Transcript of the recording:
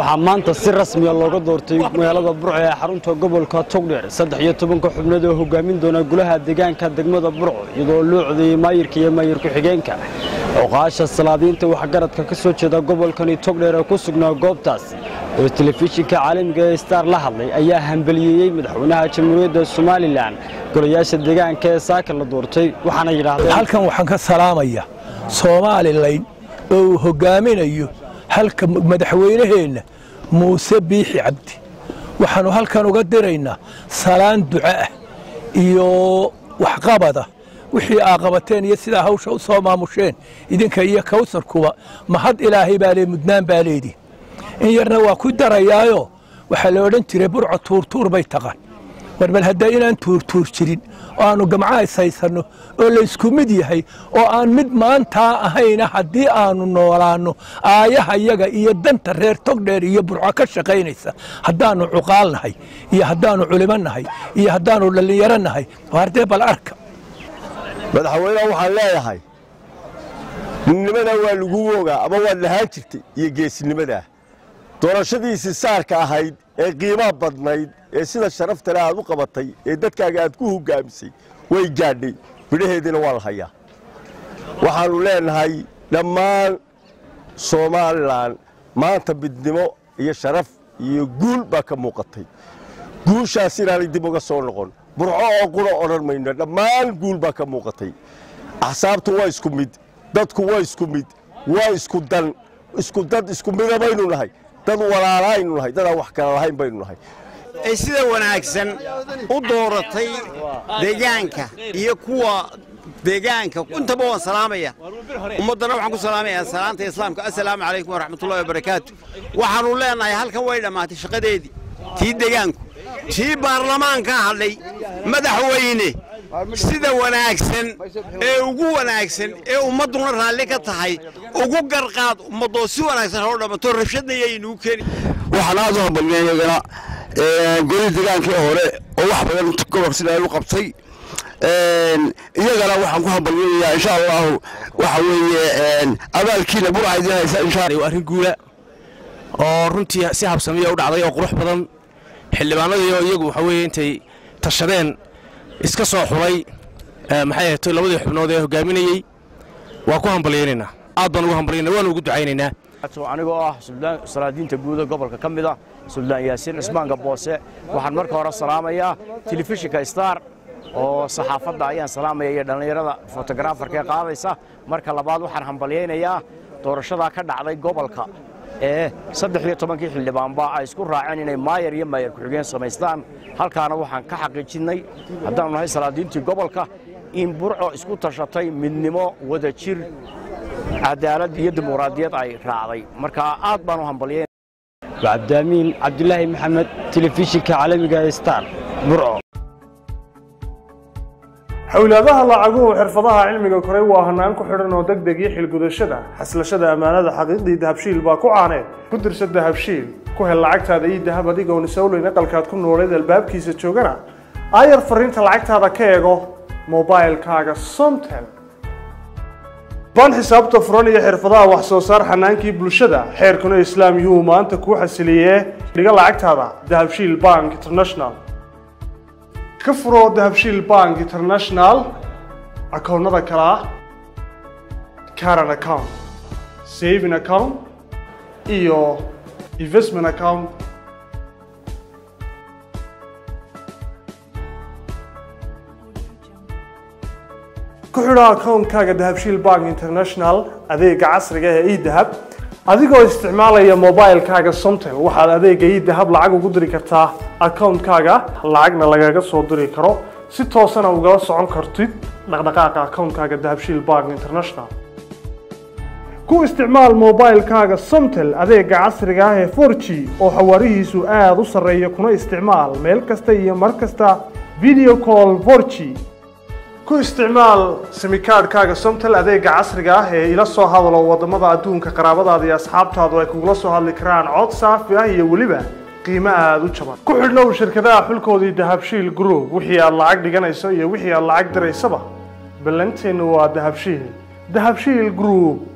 waxaa maanta si rasmiya looga doortay magaalada burco ee xarunta gobolka togdheer saddex iyo tobanka xubnood oo hogaamin doona golaha deegaanka degmada burco iyadoo loo codeeyey maayirka iyo maayir ku-xigeenka oqaasha salaadiinta waxgaradka ka soo jeeda gobolkani togdheer ee ku sugnaa goobtaas oo telefishinka caalamiga ee star la hadlay ayaa hambaliyeeyey madaxweynaha jamhuuriyadda somalilan golayaasha deegaanka ee saaka la doortay waxaana yidhaahdeen halkan waxaan ka salaamaya somalilan oo uu hogaaminayo halka madaxweynaheenna muuse biixi cabdi waxaannu halkan uga diraynaa salaan duco ah iyo waxqabada wixii aa qabateen iyo sidaa hawsha u soo maamusheen idinka iyo kawsarkuba mahad ilaahay baa lee mudnaan baa leedii in yarna waa ku darayaayo waxaa la odhan jiray burco tuurtuur bay taqaan war bal hadda inaan tuurtuur jirin oo aannu gamcaha ishaysanno oo laysku mid yahay oo aan mid maantaa ahayna haddii aannu noolaanno aayaha yaga iyo danta reer togdheer iyo burco ka shaqaynaysa haddaannu cuqaal nahay iyo haddaannu culimo nahay iyo haddaannu dhallinyaro nahay hardee bal arka madaxweyneha waxaan leeyahay midnimadaa waa lagu wogaa ama waad lahaan jirtay iyo geesinimadaa doorashadiisii saarka ahayd ee qiimaha badnayd ee sida sharaftale aad u qabatay ee dadkaaga aad ku hogaamisay way gaadhay midhaheediina waa la hayaa waxaannu leenahay dhammaan somalilan maanta midnimo iyo sharaf iyo guul baa ka muuqatay guushaas inaanay dib uga soo noqon burco oo qura odhan mayno dhammaan guul baa ka muuqatay axsaabtu waa isku mid dadku waa isku mid waa isku dan isku dad isku mida baynu nahay dad walaalaaynu nahay dadaan wax kala lahayn baynu nahay ay sida wanaagsan u dooratay deegaanka iyo kuwa deegaanka intaba waan salaamaya ummaddana waxaan ku salaamayaa salaanta islaamka assalaamu calaykum waraxmatullahi wabarakaatu waxaannu leenahay halkan way dhammaatay shaqadeedii tii deegaanku tii baarlamaanka hadlay madaxweyne sida wanaagsan ee ugu wanaagsan ee ummadduna raalli ka tahay ugu garqaad ummaddoo si wanaagsan hoo dhammato rabshadna yaynuu keeni waxaan aad u hambaliyay iyagana golihii degaankii hore oo wax badan gobolka sida u qabtay iyagana waxaan ku hambaliyanayaa insha allahu waxa weeye abaalkiina burca idiin haysa insha waa arrin guula oo runtii si habsamiya u dhacday oo qurux badan xildhibaanadii oo iyagu waxa weeye intay tashadeen iska soo xulay maxay ahayd labadii xubnood ee hogaaminayey waa ku hambalyaynaynaa aad baan ugu hambalyaynaa waanu ugu ducaynaynaa anigoo ah salaadiinta guuda gobolka ka mid ah suldaan yaasiin cismaanka boose waxaan marka hore salaamayaa telefishinka star oo saxaafadda ayaan salaamaya iyo dhallinyarada fotogaraafarka ee qaadaysa marka labaad waxaan hambalyaynayaa doorashadaa ka dhacday gobolka ee saddex iyo tobankii xildhibaanba ay isku raaceen inay maayar iyo maayar ku-xigeen samaystaan halkaana waxaan ka xaqiijinnay haddaannu nahay salaadiintii gobolka in burco isku tashatay midnimo wada jir cadaalad iyo dimuqraadiyad ay raacday marka aad baan u hambalyayn cabdiamiin cabdulaahi maxamed telefishinka caalamiga ee star burco xowlaadaha lacaguhu xirfadaha cilmiga koray waa hanaan ku xidhan oo degdeg iyo xilgudashada xaslashada ammaanada xaqiiqdii dahabshiil baa ku caaneed ku dirsa dahabshiil ku hel lacagtaada iyo dahab adigoon isowleyn aqalkaad ku nooleed albaabkiisa joogana aayar fariinta lacagtaada ka eego mobailkaaga somtel ban xisaabta furan iyo xirfadaha wax soo saar xanaankii bulshada xeerkuna islaam yuu maanta kuu xasiliyee dhiga lacagtaada dahabshiil bank international ka furoo dahabshiil bank international akoonnada kale ah caran account saving account iyo investment account ku xidho akoonkaaga dahabshiil bank international adeega casriga ee edahab adigoo isticmaalaya mobilkaaga somtel waxaad adeega edahab lacag ugu diri kartaa akoonkaaga lacagna lagaga soo diri karo si toosana ugala socon kartid dhaqdhaqaaqa akoonkaaga dahabshiil bank international ku isticmaal mobilkaaga somtel adeega casriga ah ee 4g oo xawaarihiisu aada u sarreeya kuna isticmaal meel kasta iyo mar kasta video call 4g ku isticmaal simikaadhkaaga somtel adeega casriga ah ee ila soo hadalo waddamada adduunka qaraabadaada iyo asxaabtaadu ay kugula soo hadli karaan cod saafi ah iyo weliba qiimo aada u jaban ku xidhnow shirkadaha xulkoodii dahabshiil group wixii aad lacag dhiganayso iyo wixii aad lacag diraysaba ballanteennu waa dahabshiil dahabshiil group